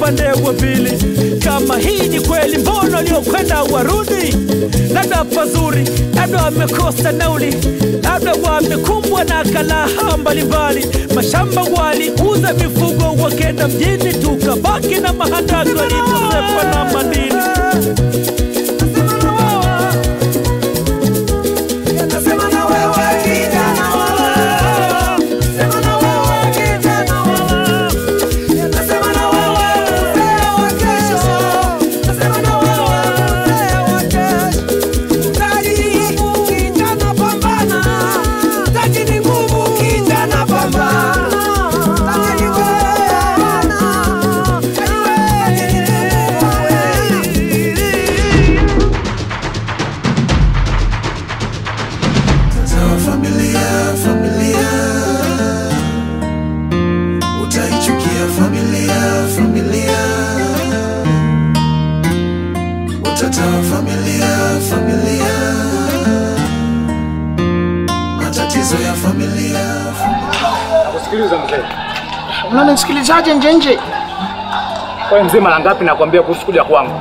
upande wa pili. Kama hii ni kweli, mbona waliokwenda warudi? Labda pazuri, labda wamekosa nauli, labda wamekumbwa na kalaha mbalimbali. Mashamba waliuza mifugo wakenda mjini, tukabaki na mahandaki waliposefa na madini. Nasema na wewe kijana wangu, nasema na wewe kijana wangu, nasema na wewe mzee wa kesho, nasema na wewe mzee wa kesho. Mtaji ni nguvu, kijana pambana, mtaji ni nguvu, kijana pambana, mtaji ni wewe, mtaji wewe. Sawa familia, familia, utaichukia familia, familia, utata wa familia, familia, matatizo ya familia. Kusikiliza mzee. Unanisikilizaje nje nje? Kwa mzee mara ngapi nakwambia kuhusu kuja kwangu?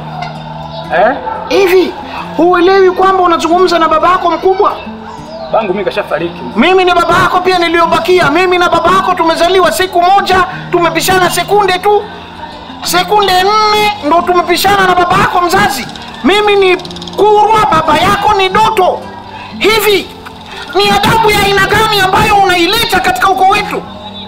Eh? Hivi huelewi kwamba unazungumza na baba yako mkubwa? Bangu mimi kashafariki. Mimi ni baba yako pia niliyobakia. Mimi na baba yako tumezaliwa siku moja, tumepishana sekunde tu, sekunde nne ndo tumepishana na baba yako mzazi. Mimi ni Kurwa, baba yako ni Doto. Hivi ni adabu ya aina gani ambayo unaileta katika ukoo wetu?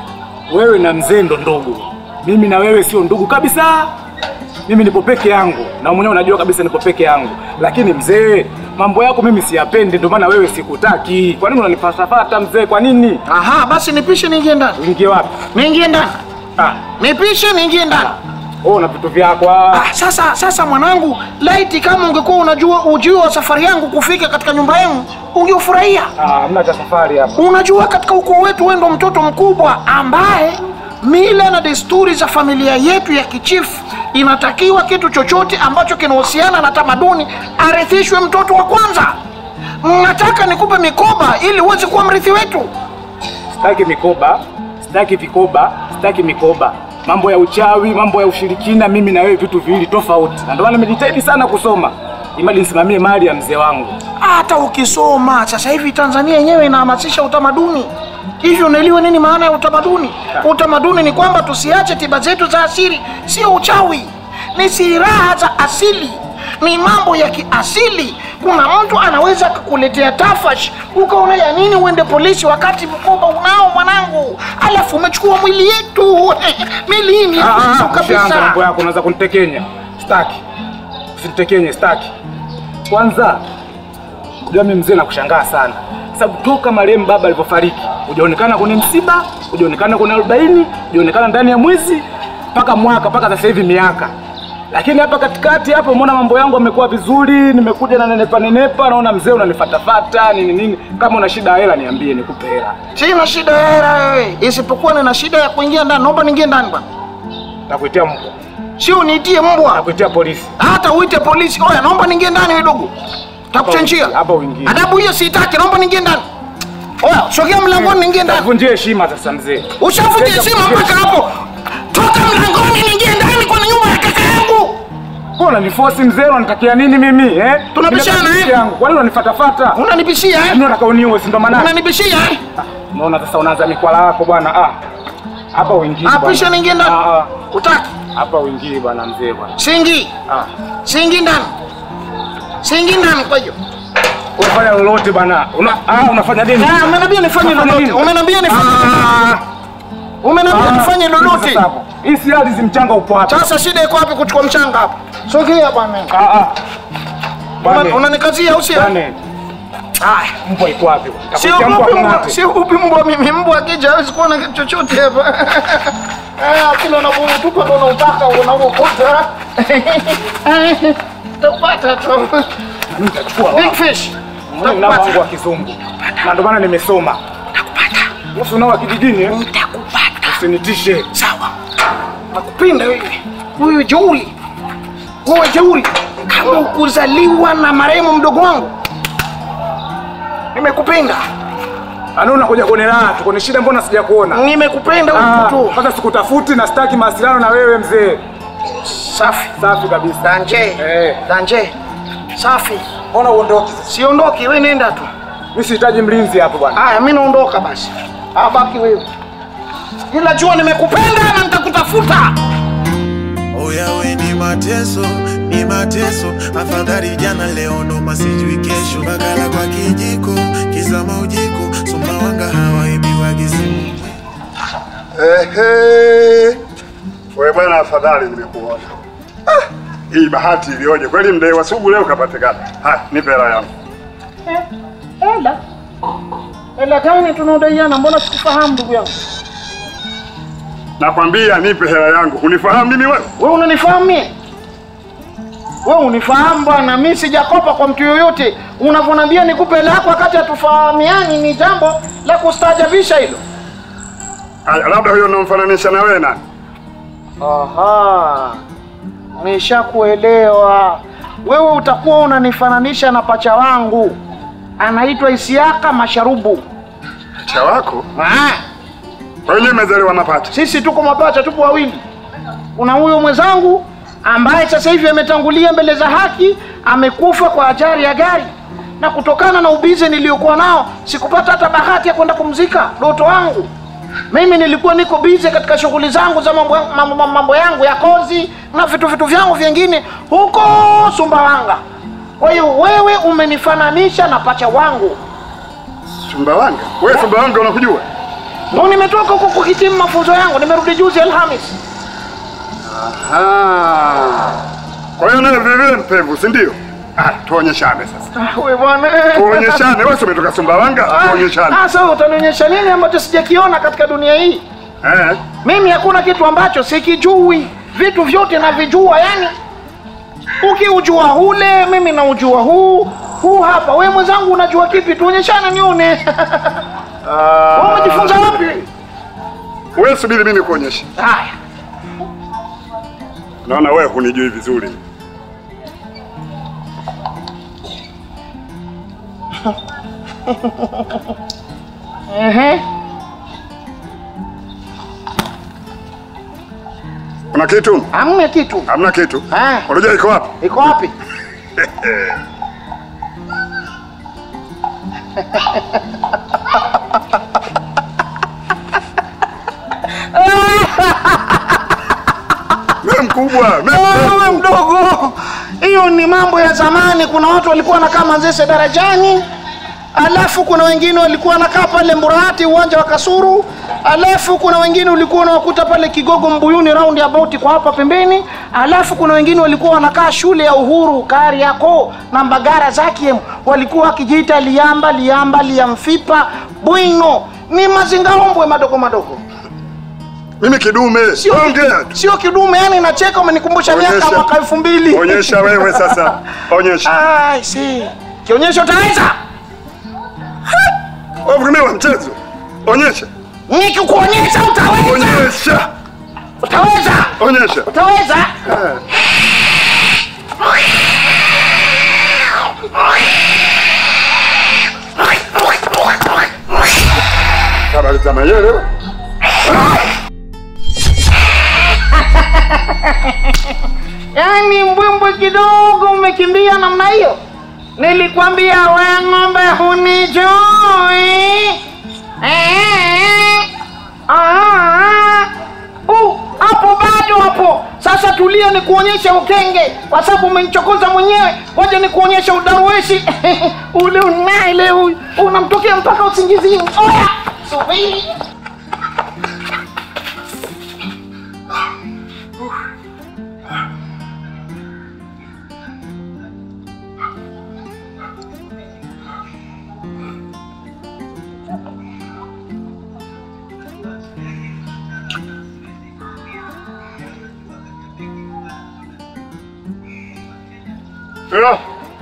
Wewe na mzee ndo ndugu. Mimi na wewe sio ndugu kabisa. Mimi nipo peke yangu na mwenyewe unajua kabisa nipo peke yangu, lakini mzee, mambo yako mimi siyapendi, ndio maana wewe sikutaki. Kwa nini unanifatafata mzee? Kwa nini? Aha, basi nipishe niingie ndani, Uingie wapi? niingie ndani, Ah, nipishe niingie ndani. wewe una vitu vyako. ah. Ah, sasa sasa mwanangu, laiti kama ungekuwa unajua ujio wa safari yangu kufika katika nyumba yenu ungeufurahia. Ah, hamna cha safari hapa. Unajua, katika ukoo wetu wewe ndo mtoto mkubwa ambaye mila na desturi za familia yetu ya kichifu inatakiwa kitu chochote ambacho kinahusiana na tamaduni arithishwe mtoto wa kwanza. Nataka nikupe mikoba ili uweze kuwa mrithi wetu. Sitaki mikoba, sitaki vikoba, sitaki mikoba. Mambo ya uchawi, mambo ya ushirikina, mimi na wewe vitu viwili tofauti, na ndio maana nimejitahidi sana kusoma imali nisimamie mali ya mzee wangu. Hata ukisoma sasa hivi Tanzania yenyewe inahamasisha utamaduni. Hivyo unaelewa nini maana ya utamaduni? Utamaduni ni kwamba tusiache tiba zetu za asili, sio uchawi, ni silaha za asili, ni mambo ya kiasili. Kuna mtu anaweza kukuletea tafash, ukaona ya nini uende polisi wakati mkoba unao mwanangu, alafu umechukua mwili yetu mili hii ni ya Ah, kwetu ah, ushaanza mambo kabisa. yako, unaweza kunitekenya. Sitaki, usinitekenye, sitaki. Kwanza unajua mimi mzee nakushangaa sana, sababu toka marehemu baba alivyofariki hujaonekana kwenye msiba, hujaonekana kwenye arobaini, hujaonekana ndani ya mwezi mpaka mwaka mpaka sasa hivi miaka. Lakini hapa katikati hapa umeona mambo yangu yamekuwa vizuri, nimekuja na nenepa nenepa, naona mzee unanifatafata nini nini. Kama una shida ya hela niambie, nikupe hela. Sina shida ya hela wewe, isipokuwa nina shida ya kuingia ndani. Naomba niingie ndani bwana, Nakuitia mbwa, sio niitie mbwa. nakuitia polisi. hata uite polisi. Oya, naomba niingie ndani wedogo, takuchanjia Hapa uingie. adabu hiyo siitaki. Naomba niingie ndani. Oya, sogea mlangoni, niingie ndani. Vunjie heshima sasa mzee. Ushavunja heshima mpaka hapo. Toka mlangoni, niingie ndani kwenye nyumba ya kaka yangu. Mbona unaniforce mzee, unanitakia nini mimi eh? Tunabishana, Nimebaki eh? peke yangu. Kwa nini unanifatafata? Unanibishia eh? Mimi nataka uniue, si ndo maana? Unanibishia eh? Unaona sasa unaanza mikwala yako bwana. Ah. Hapa uingii. Ah, bwana. pisha niingie ndani. Ah, ah. Utaki? Hapa uingii bwana mzee bwana. Singi. Ah. Singi ndani. Singi ndani kwa hiyo. Unafanya lolote bwana. Una, ah, unafanya nini? Ah, umeniambia nifanye Unafanya lolote. nini? Umeniambia nifanye Ah. Umeniambia Ah. nifanye lolote. Sasa hapo. Hii si ardhi mchanga upo hapa. Sasa shida iko wapi kuchukua mchanga hapo? Sogea bwana. Ah ah. Una- Bwana. Unanikazia au sio? Bwana. Haya. Mbwa iko wapi? Sio Nitakutia mbwa upi mbwa, kung'ate. sio upi mbwa mimi. Mbwa akija hawezi kuona kitu chochote hapa. Ah, kila unapotupa ndo unautaka unaokota. Utapata tu. Mimi nitachukua. Big fish. Mimi na wangu wa kizungu. Na ndio maana nimesoma. Utakupata. Usi unao wa kijijini eh? Utakupata. Usinitishe. Sawa. Nakupenda wewe. Wewe jeuri. Wewe jeuri. Kama ukuzaliwa na marehemu mdogo wangu. Nimekupenda. Ana unakuja kwenye raha tu, kwenye shida mbona sijakuona? Nimekupenda Ah, wewe tu. Kwanza sikutafuti na sitaki mawasiliano na wewe mzee. Safi. Safi kabisa. Danje. Eh. Danje. Safi. Mbona uondoke sasa? Siondoki, wewe nenda tu. Mimi sihitaji mlinzi hapo bwana. Haya, mimi naondoka basi. Abaki wewe. Ila jua nimekupenda na nitakutafuta. Oyawe ni mateso, ni mateso, afadhali jana leo noma sijui kesho. Bakala kwa kijiko, kizama ujiko, Sumbawanga hawaibiwa kisimu. Ehe. Wewe bwana, afadhali nimekuona. Ah, hii bahati ilioje kweli, mdai wa sugu leo kapatikana. Ha, nipe hela yangu. Ela. Ela gani tunaodaiana? Mbona sikufahamu ndugu yangu? Nakwambia nipe hela yangu. Unifahamu mimi wewe? Wewe unanifahamu mimi? Wewe unifahamu bwana, mimi sijakopa kwa mtu yoyote. Unavyoniambia nikupe hela yako wakati hatufahamiani ni jambo la kustaajabisha hilo. Aya, labda huyo unamfananisha na wewe nani? Aha, nishakuelewa. Wewe utakuwa unanifananisha na pacha wangu, anaitwa Isiaka Masharubu. Cha wako? Ah, Wenyewe mezaliwa mapacha. sisi tuko mapacha, tupo wawili. Kuna huyo mwenzangu ambaye sasa hivi ametangulia mbele za haki, amekufa kwa ajali ya gari, na kutokana na ubize niliyokuwa nao sikupata hata bahati ya kwenda kumzika doto wangu. Mimi nilikuwa niko bize katika shughuli zangu za mambo, mambo, mambo yangu ya kozi na vitu vitu vyangu vingine huko Sumbawanga. Kwa hiyo wewe umenifananisha na pacha wangu. Sumbawanga? Wewe Sumbawanga unakujua? Ndio nimetoka huko kuhitimu mafunzo yangu, nimerudi juzi Alhamis. Ah. Kwa hiyo nawe vile vile mpevu, si ndio? Ah, tuonyeshane sasa. Ah, wewe bwana. Tuonyeshane. Wewe si umetoka Sumbawanga? Tuonyeshane. Ah, sasa utanionyesha nini ambacho sijakiona katika dunia hii? Eh? Mimi hakuna kitu ambacho sikijui, vitu vyote navijua. Yani ukiujua hule, mimi naujua huu huu hapa. Wewe mwenzangu unajua kipi? Tuonyeshane nione. Wewe umejifunza wapi? Wewe subiri mimi nikuonyeshe. Haya, Naona wewe hunijui vizuri. ehe, Kuna kitu? hamna kitu. Hamna kitu. Ah. Unajua iko wapi? Iko wapi? Wewe mkubwa. mimi Wewe mdogo, hiyo ni mambo ya zamani. Kuna watu walikuwa wanakaa Manzese darajani, alafu kuna wengine walikuwa wanakaa pale Mburahati uwanja wa Kasuru, alafu kuna wengine ulikuwa unawakuta pale Kigogo Mbuyuni round about kwa hapa pembeni, alafu kuna wengine walikuwa wanakaa shule ya Uhuru Kariakoo na Mbagara Zakiem, walikuwa wakijiita Liamba Liamba Liamfipa Bwino. Ni mazingaombwe madogo madogo, Mimi kidume. sio Ongea tu. sio kidume. Yani nacheka, umenikumbusha miaka Onyesha. mwaka elfu mbili. Onyesha wewe sasa. Onyesha. I see. Kionyesho utaweza? Wewe vumilia mchezo. Onyesha. Nikikuonyesha utaweza? Onyesha. Utaweza? Onyesha. Utaweza? Habari za mayele. Yaani mbwimbwi kidogo umekimbia namna hiyo. Nilikwambia we ng'ombe hunijui. Eh, ah, uh, hapo bado hapo. Sasa tulia nikuonyeshe ukenge, kwa sababu umenichokoza mwenyewe. Ngoja nikuonyeshe udarueshi ule unaile huyu unamtokea mpaka usingizini. Oya, subiri. Yeah.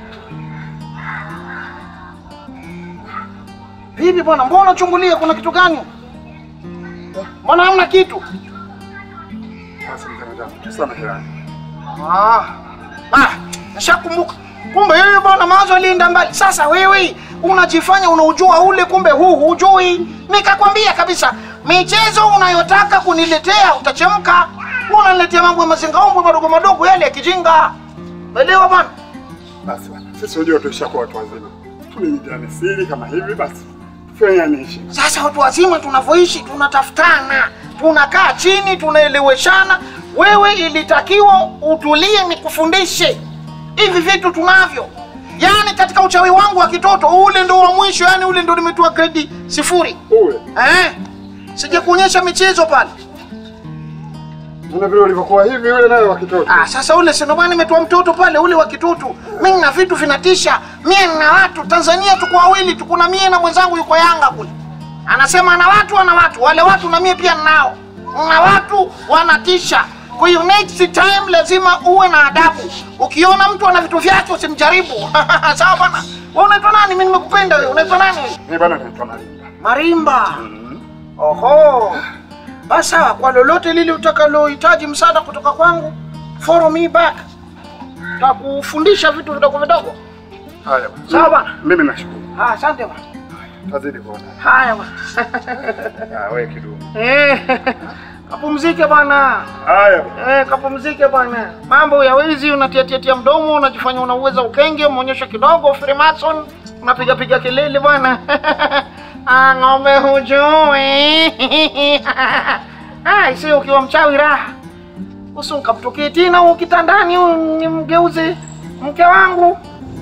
Vipi bwana, mbona unachungulia? Kuna kitu gani? Mbona hamna kitu? Sasa mzee mwenzangu, tusamehe yani. Ah, ah, nishakumbuka. Kumbe yeye bwana mawazo alienda mbali. Sasa wewe unajifanya unaujua ule, kumbe huu hujui. Nikakwambia kabisa, michezo unayotaka kuniletea utachemka. Wewe unaniletea mambo ya mazingaombwe madogo madogo yale ya kijinga. Umeelewa bwana? Basi bwana, sisi unajua tuishakuwa watu wazima, tulijiane siri kama hivi, basi tufanyanishe. Sasa watu wazima tunavyoishi, tunatafutana, tunakaa chini, tunaeleweshana. Wewe ilitakiwa utulie, nikufundishe hivi vitu tunavyo. Yaani katika uchawi wangu wa kitoto ule ndo wa mwisho, yani ule ndo nimetoa gredi sifuri Uwe eh? Sija kuonyesha michezo pale. Una vile ulivyokuwa hivi, yule naye wa kitoto. Ah, sasa ule si ndo maana nimetoa mtoto pale ule wa kitoto. Mimi na vitu vinatisha. Mie na watu Tanzania tuko wawili tu, kuna mie na mwenzangu yuko Yanga kule. Anasema ana watu ana watu, wale watu na mie pia ninao. Na watu wanatisha. Kwa hiyo next time lazima uwe na adabu. Ukiona mtu ana vitu vyake usimjaribu. Sawa bana? Wewe unaitwa nani? Mimi nimekupenda wewe. Unaitwa nani? Mimi bwana naitwa Malinda. Marimba. Oho. Basi sawa, kwa lolote lile utakalohitaji msaada kutoka kwangu, follow me back. Takufundisha vitu vidogo vidogo. Haya bwana. Sawa bwana. Mimi nashukuru. Ah, asante bwana. Tazidi kuona. Haya bwana. Ah, wewe kidumu. Eh, kapumzike bwana. Haya bwana. Eh, kapumzike bwana. Mambo ya wizi unatiatiatia mdomo, unajifanya unauweza ukenge, umeonyesha kidogo Freemason, unapiga piga kelele bwana. ah, ng'ombe hujui. ah, sio ukiwa mchawi raha. Usi ukamtokee tena huko kitandani huyu nimgeuze mke wangu.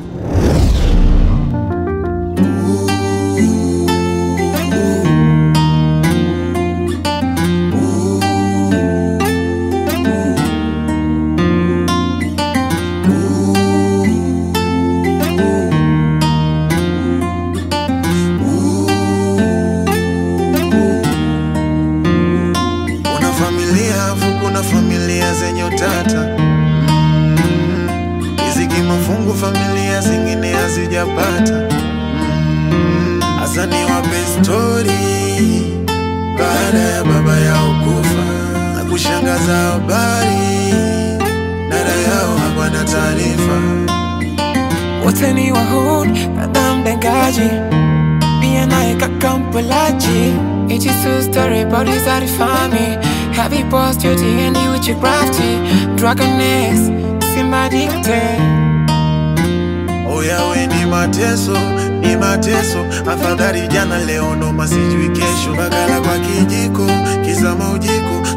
Kuna familia afu kuna familia zenye utata Mm, riziki mafungu, familia zingine hazijapata Mm, hasa niwape stori baada ya baba yao kufa na kushangaza habari, dada yao hapana taarifa. wote ni wahuni nadamdangaji pia naye kakampolaji It's two story bodies are the family Heavy post your D&D with your crafty Dragoness, Simba addicted Oyawe ni mateso, ni mateso, afadhali jana leo ndo masijui kesho. Bakala kwa kijiko, kizama ujiko,